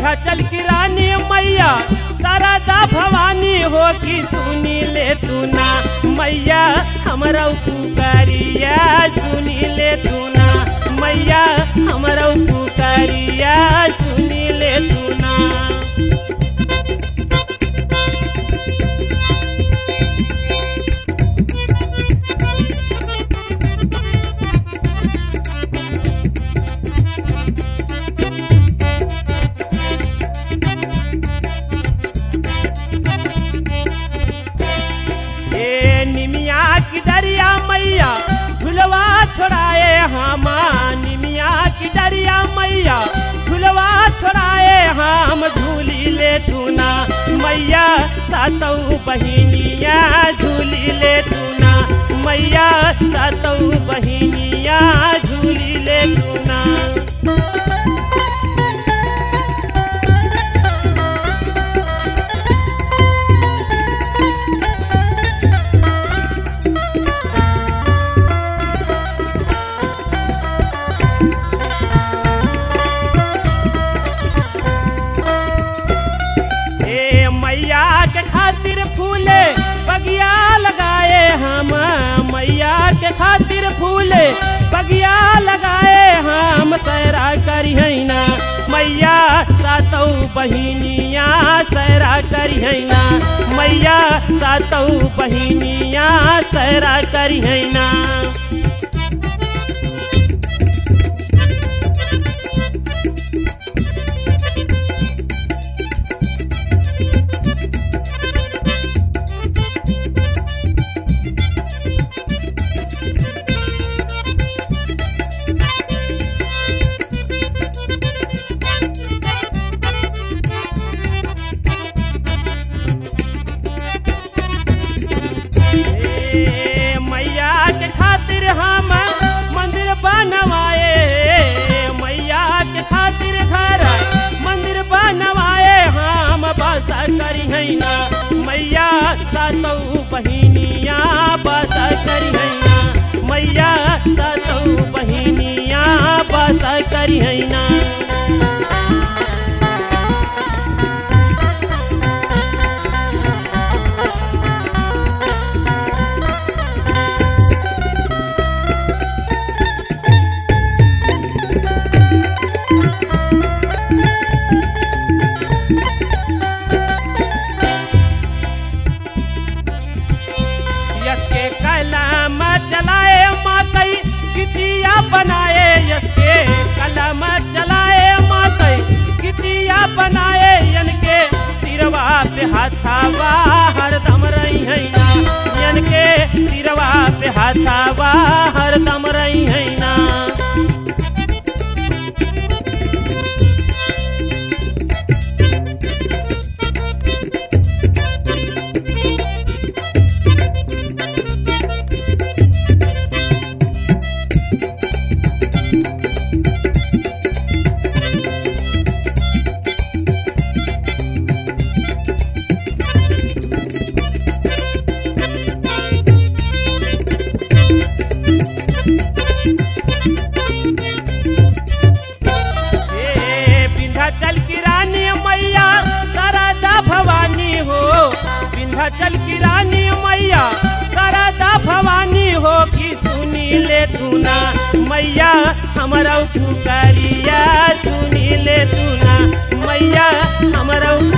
विंध्याचल की रानी मैया शारदा भवानी हो कि सुनी ले तू ना मैया हमरा पुकारिया सुनी ले तू ना मैया हमरा पुकारिया सुनी ले तू ना ए निमिया की डरिया मैया झुलवा छोड़ाए हमा निमिया की डरिया मैया झुलवा छोड़ाए हम झूली ले तू ना मैया सातौ बहिनिया झूली ले तू ना मैया सातौ बहिनिया झूली ले तू ना ए मैया के खातिर फूले बगिया लगाए हम मैया के खातिर फूले बगिया लगाए हम सैरा करिहैना मैया सातौ बहिनिया सैरा करिहैना मैया सातौ बहिनिया सैरा करिहैना ए, मैया के खातिर हम मंदिर बनवाए मैया के खातिर घर मंदिर बनवाए हम बस करिहैना मैया सातौ बहिनिया बस करिहैना मैया सातौ बहिनिया बस करिहैना यस के कलम चलाए मातई कितिया बनाए यस के कलम चलाए मातई कितिया बनाए यन के सिरवा पे हाथावा हरदम रही है ना यन के सिरवा पे हाथावा हरदम रही है ना ए विंध्याचल की रानी मैया शारदा भवानी हो विंध्याचल की रानी मैया शारदा भवानी हो कि सुनी ले तू ना मैया हमरा पुकारिया सुनी ले तू ना मैया हमरा